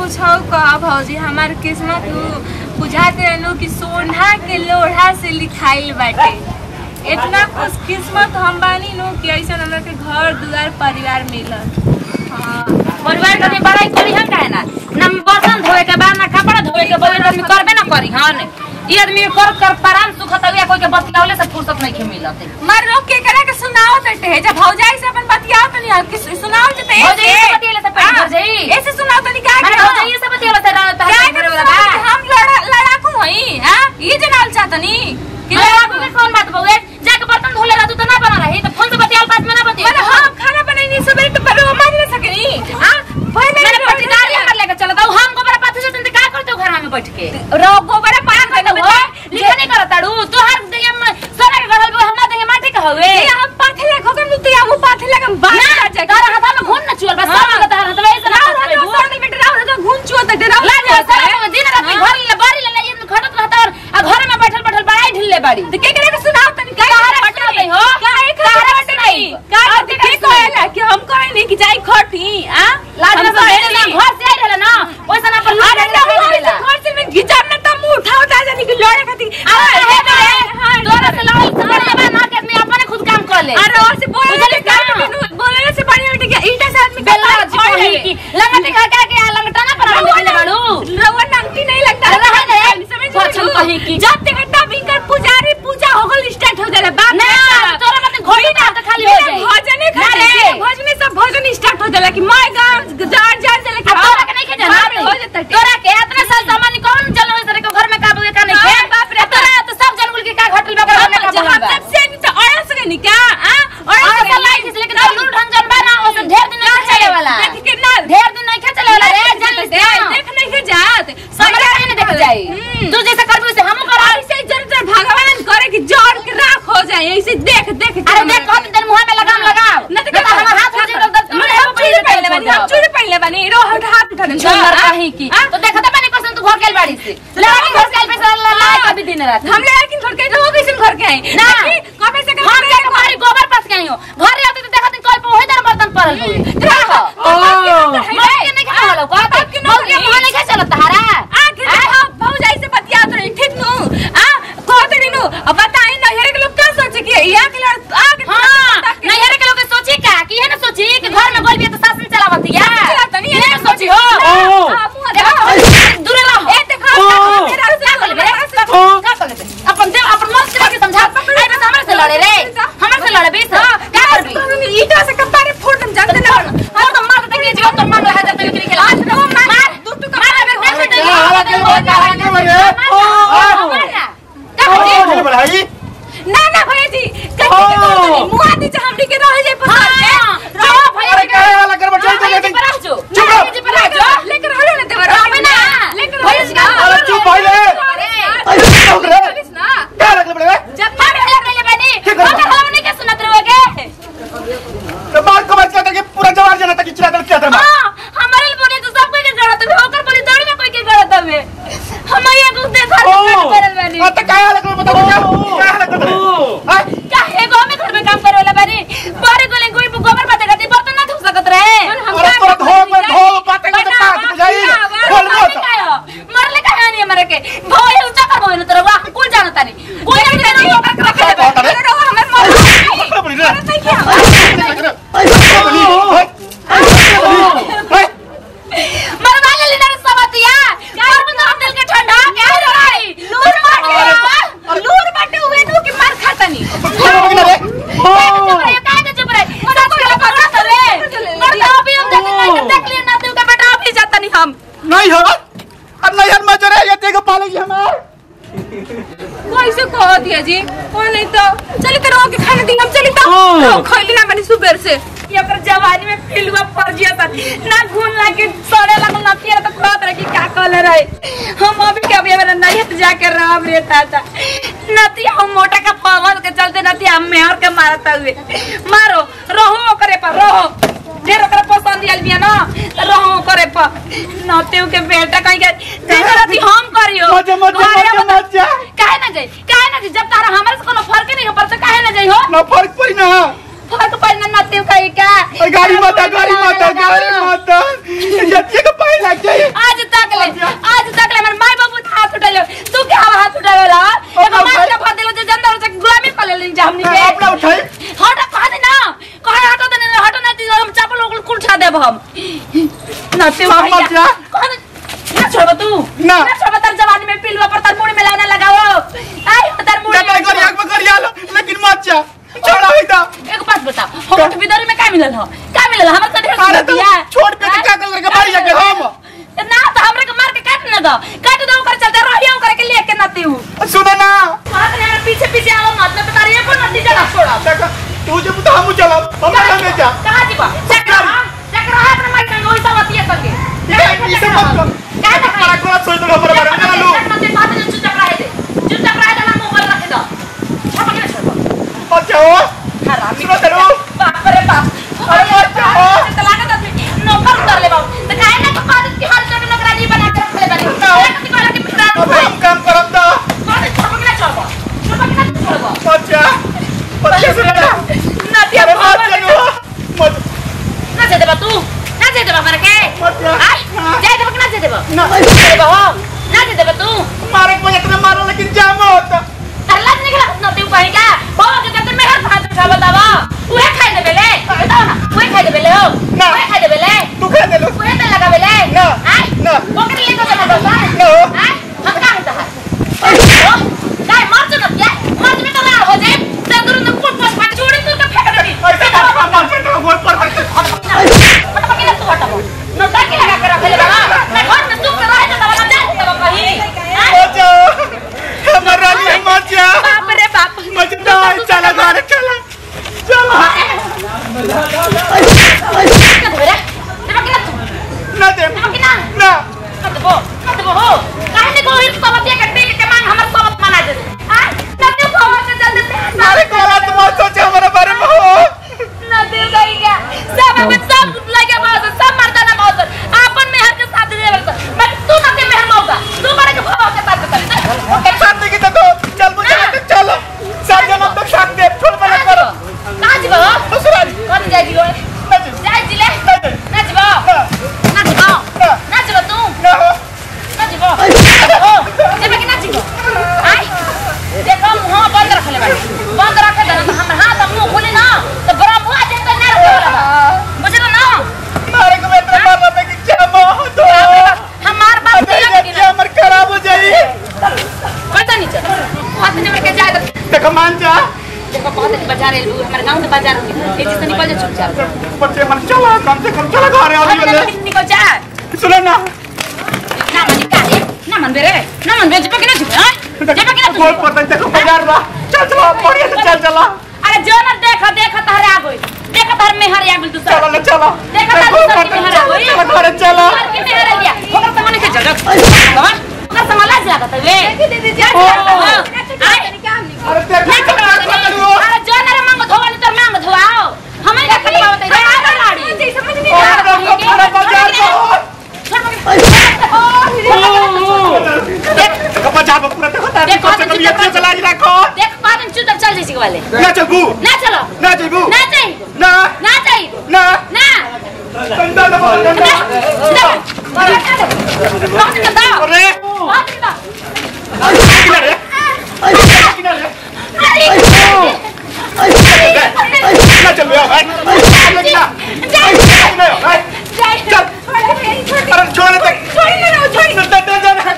कुछ हो कह भौजी हमार किस्मत नु बुझाते रहनु कि सोना के लोढ़ा से लिखाइल बाटे इतना खुश किस्मत हम बानी नु कि ऐसा हमरा के घर दुआर परिवार मिलल हाँ परिवार के भी बड़ाई करी हम काहे ना ना बर्तन धोए के बाद ना कपड़ा धोए के बाद आदमी करबे ना करी हन ई आदमी कर कर परान सुखत हुआ कोई के बतियावले से फुर्सत नहीं के मिलत मर रोक के करा के सुनाओ तटे जब भौजाई से अपन बतियाओ तनी आप किस सुनाओ तटे भौजाई से बतियाले से पेट भर जाई। ऐसे सुनाओ तनी का माने हो जाइए सब बतियावले से रहत क्या है करे वाला बा हम लड़ा लड़ाकू हई हां ये जनाल चाहतनी कि कि लड़ाकू में कौन बात बउए जाके बर्तन धोले रहतू तो ना बना रही तो फोन से बतियाल बात में ना बतिया मतलब हम खाना बनाई सबेरे तो पर मान ना सकनी हां पहले मैंने पट्टीदारी हमर लेके चलत हूं हम गोबर पाथी से तुम का करते हो घर में बैठ के रो गोबर पान करते हो लिखा नहीं करत ताड़ू तोहर देह में सोना के गड़ल बा हमरा देह माटी के हवे ये हम पाथे लग होकर मुते हम पाथे लग हम बाहर ना जा तारा हाथ में घून न चुअल बस सब लगा तारा हाथ में ऐसे ना ना करत ना सर में डराव ना घूम चुआ त डराव लाज है सारा दिन रात में घर ले बारी ले ले खटत रहता और आ घर में बैठल बैठल बड़ाई ढिल्ले बाड़ी तो के करे के सुनाओ तनी का तारा बटना नहीं हो काहे तारा खबर बटना नहीं का के के कहला कि हम कहे नहीं कि जाई खटी आ लाज में बैठे ना घर से आई रहला ना ओइसा ना पर अरे लूट ना के घर से में गिचार ना तम उठा उठा जानी कि लड़े खातिर अरे हे करे तोरा से लड़ाई करे बा ना के आदमी अपने खुद काम कर ले अरे और से बोले बुझली का का? बोले से बढ़िया बेटे कि ईटा से आदमी बेला जी कही की लंगट खा के के लंगटा ना पर हम ले बाड़ू रवा नंगटी नहीं लगता अरे रहे दे। समझ पछन कहीं की। जब तक तब इनकर पुजारी पूजा हो गल स्टार्ट हो जाला बाप ना तोरा मत घोड़ी ना तो खाली हो जाई भजन ना खा रे। भजन सब भजन स्टार्ट हो जाला कि मैं गांव जान जान चले अब तोरा के नहीं खे जाना हो जाता तोरा के इतना साल सामान कौन चल रहे सरे के घर में का बुए का नहीं हाँ, खे बाप रे, तोरा तो सब जनगुल के का घटल बा घर में का बुए बा सबसे तो और से नहीं क्या हां और ऐसा लाइट से लेकिन अब लूट ढंग जन बा ना ओसे ढेर दिन नहीं चले वाला देख के ना ढेर दिन नहीं चले वाला रे जल्दी से देख नहीं के जात हमरा नहीं देख जाई हम्म। तू जैसे करबी उसे हमहू कर ऐसे जर जर भगवान करे कि जोड़ के राख हो जाए ऐसे देख देख के अरे देख कौन दिन मुंह में लगाम लगाओ ना तो देखा हमर हाथ हो जाए तो मैं हम चूड़ी पहनले बानी हम चूड़ी पहनले बानी रो हट हाथ उठा दे सुंदर कहीं की तो देखा तो मैंने कसम तू घर के बाड़ी से लड़की घर के पे ला ला कभी दिन रात हम ले लेकिन घर के रहो कैसे घर के आए ना। कबे से हम जाके तुम्हारी गोबर पास गई हो घर आते तो देखा दिन कल पे वही दर बर्तन पड़ल हुए देखो मैं के नहीं खा वाला को आप के मुंह नहीं खा चलत हरा आके भाऊ जाई से बतिया तो ठीक नु आ कहत नहीं नु अब बताई ना हेरे के लोग क्या सोचे कि या के लड़ आके हां नहीं हरे के लोग सोची का कि है ना सोची कि घर में गोल भी तो शासन चलावत या चलाता नहीं, ये है। सोची हो ओ। हां मुंह देखो दूर रहो ए देखो ओ। मेरा से का कर ले का कर ले अपन दे अपन मन से के समझा आई बस हमरे से लड़े रे हमरे से लड़े बेस का करबी ईटा से कपारे फोड़ दम जानते ना हम तो मार देंगे जो तो मार रहा है तो निकल के आज तो मार दू टू मार अबे देख दे क्या हालत है, वो क्या हालत है, मेरे? ओ। का बढ़ाई ना ना भैया जी कहीं के ओ। मुआ दी हम के रह जाए पसंद हां रहो भैया अरे क्या वाला कर बच्चा भैया जी पर आ जाओ चुप रहो। जी पर आ जाओ लेकर हो ना देवर रहो ना लेकर भैया जी का अरे चुप पहले अरे अरे चुप रे ना क्या लग बड़े जब मार भैया पहले बनी क्या कर हम रहा? हम नहीं के सुनत रहोगे तो मार को बच के पूरा जवाब देना था कि चिरा कर क्या था हां हमारे बोले तो सब कोई के गलत है होकर बोली दौड़ में कोई के गलत है हम ये को देखा ओ करल बनी अब तो क्या लग रहा बताओ क्या क्या लग रहा है क्या है गो में घर में काम करे वाला बानी बारे गोले कोई गोबर बाते करती बर्तन ना धो सकत रहे अरे तो धो में धो बातें का तो बात बुझाई बोल मत मरले का है नहीं मरे के भोए ऊंचा कर भोए तेरा वाह कुल जानता नहीं कोई नहीं नहीं ओकर रख ले बात है रहो हमर मर पकड़ पड़ी रे नहीं क्या मरवा ले लेना सबतिया कर बंद हम दिल के ठंडा क्या रही लूर मार लूर बाटे हुए नु कि मार खातनी चुप रहे काहे के चुप रहे सच के पर रह रे मरता भी हम देख नहीं देख लिए ना तू के बेटा भी जाता नहीं हम नहीं हो अब नहीं हर मजरे ये देखो पालेगी हमार कैसे कह दिया जी कोई नहीं तो चली तो रहो के खाने दी हम चली तो ओ। रहो, खैली ना बनी सुबह से ये पर जवानी में फिलवा पड़ गया था ना घून लाके सड़े लगल ना फिर तो कहत रहे कि क्या कहले रहे हम अभी के अभी मेरा नहीं तो जाके राम रे ताता नती हम मोटा का पावल के चलते नती हम मेहर के मारता हुए मारो रहो करे पर रहो ढेर ओकरा पसंद आइल बिया ना तो रहो करे पर नते के बेटा कहीं के देखो नती हम करियो मजा मजा घरे मजा बता- मजा काहे ना जाई काहे ना जाई जब तारा हमारे से कोनो फर्क नहीं हो पड़ता काहे ना जाई हो ना फर्क पड़ी ना फर्क पड़ना नती का का गाड़ी माता गाड़ी माता गाड़ी माता ये का पाए लग जाए आज देब हम नते मार मत जा। ना छोड़ब तू ना। ना छोड़ब तर जवानी में पिलवा पर तर मुड़ी में लाना लगाओ आई हो तर मुड़ी जब में कर आग में कर यालो लेकिन मत जा छोड़ा ही दा एक बात बता हम बिदरी में का मिलल हो का मिलल हमर से ढेर अरे तू दिया छोड़ पे का कर के भाई जाके हम ना तो हमरा के मार के काट न दो काट दो ओकर चलते रहियो ओकर के लेके नती हूं सुनो ना हाथ ने हमरा पीछे पीछे आओ मत न बता रही को नती जला छोड़ा देखा तू जब तो हम चला हम संगे जा कहां जीवा चक्र चक्र हाथ में मार के ओई सब अतिया संगे नहीं, ई सब मत कर। का तक मारा कोला सोई तो पर पर ना लो नती बात जो चक्र है दे जो चक्र है ना मोबाइल रख दो छप के छोड़ अच्छा हो हरामी सुनो तेरो बाप रे बाप अरे मत जाओ। तो लागत आदमी नौकर उतार ले बाबू तो काहे ना तो आदत की हाल कर नौकरानी बना के रख ले बानी ना। कति कहला कि फिरा अब हम काम करब दा कौन छप के छोड़बो छप के छोड़बो अच्छा बच्चे सुनो ना ना दिया अरे मत चलो मत ना जे देबा तू ना जे देबा करे के मत जा। आई जे देबा कि ना जे देबा ना देबा हो ना जे देबा तू मारे को इतना मारो लेकिन जाम होता तरला निकला ना तू कहीं का बाबा के कहते मेहर खा खा बतावा उहे खाई देबे ले बताओ ना उहे खाई देबे ले हो ना। उहे खाई देबे ले तू खा दे लो उहे ते लगाबे ले ना। आई ना। ओकरे ले तो ना बसा ना। आई हम का है तहार काय मार जो ना क्या मार जो तो ना हो जाए ते दूर न कुट कुट फाट छोड़ी तू का फेंक देबी ऐसे मार मार मार कर गोल पर कर मतलब कि तू हटाओ न ताकि लगा कर रख ले बाबा मैं घर में तू कर रहा है तो बाबा जा तब कहीं आई अच्छा हमर रानी मत जा बाप रे बाप मत जा चला घर चला चला क्या देबे रे देबा कि ना तू ना दे देबा कि ना ना कतबो कतबो हो काहे ने को इस सबतिया के दिल के मांग हमर सबत मना दे हां नते को से जल्दी से अरे कोला तुम सोचे हमारे बारे में हो नते गई क्या सब में सब लगे बात सब मर्दाना बात आपन में हर के साथ दे बल मैं तू नते में मौका तू बड़े के भाव के साथ कर साथ की तो चल मुझे चल साथ जन्म तक साथ दे छोड़ मत करो कहां जीवा दूसरा कौन जाएगी वो ना दे जाए जिले ना दे ना जीवा ना ना जीवा ना ना जीवा तू ना हो ना जीवा ओ जेबे कि ना जीवा आई देखो मुंह बंद रख ले बाड़ी बंद रख दे ना हम हाथ मुंह खोले ना तो बड़ा मुंह जे तो ना रखे वाला बा बुझलो ना मारे को मैं तेरे मारना पे कि जम हो तो हमार बात अबे नहीं ये लगी क्या मर खराब हो जाई पता नहीं चल हाथ में के जाए तो देखो मान जा देखो बहुत ही बाजार है हमारे गांव के बाजार में तेजी से निकल जा चुपचाप बच्चे मन चला कम से कम चला घर आ रही निकल जा सुनो ना ना मन का रे ना मन बेरे ना मन बेरे जेबे कि ना जीवा जेबे कि ना बोल तू पता देखो बाजार बा चल चलो बढ़िया से चल चला अरे जो ना देखा देखा तारे आ गई देखा तार में हर आ गई तू चलो ना चलो देखा तार दूसरा की में हर आ गई चलो घर चलो तार की में हर आ गया ओकर सामान के जगह बाबा ओकर सामान लाज लागत है वे दीदी जा आई अरे देख नहीं चलो अरे जो ना रे मांग धोवा नहीं तो मांग धोवाओ हमें क्या करवा बताई रे आ लाड़ी समझ नहीं आ और बाजार देखो बाजार में पूरा देखो तार देखो, कम से कम ये देखो, चला रखो देख बाद में चुतर चल जैसे वाले ना चलबू ना चलो ना चलबू ना चाहिए ना ना चाहिए ना ना डंडा दबा डंडा अरे किनारे किनारे ना चल बे भाई ना अरे छोड़ दे डंडा जाने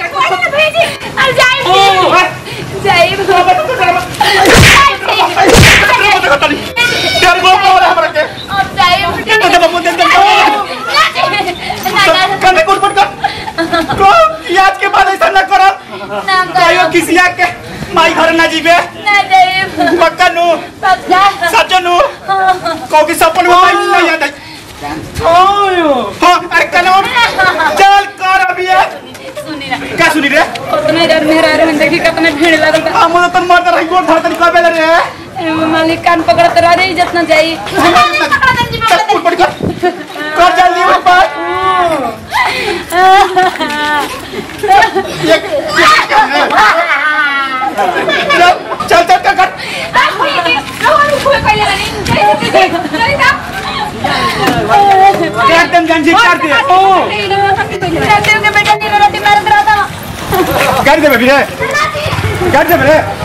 देखो ताली यार वो बोल हमरा के डंडा दबा मुंडे डंडा कंधे कुट कुट कर को आज के बाद ऐसा ना करो आयो किसी के माई घर ना जीवे पक्का नु सच नु को की सपन में माई नहीं याद है हाँ अरे कनो चल कर अभी ये। क्या सुनी रे हम तो तन मरता रही गोड़ धरतन कबे रे मालिक कान पकड़त रहे इज्जत न जाई चल कुट कुट कर कर जल्दी उठ पर ये चल चल कर कर एकदम गंजी कर दे बेटा रोटी मारत रहा था कर दे बेबी रे कर दे रे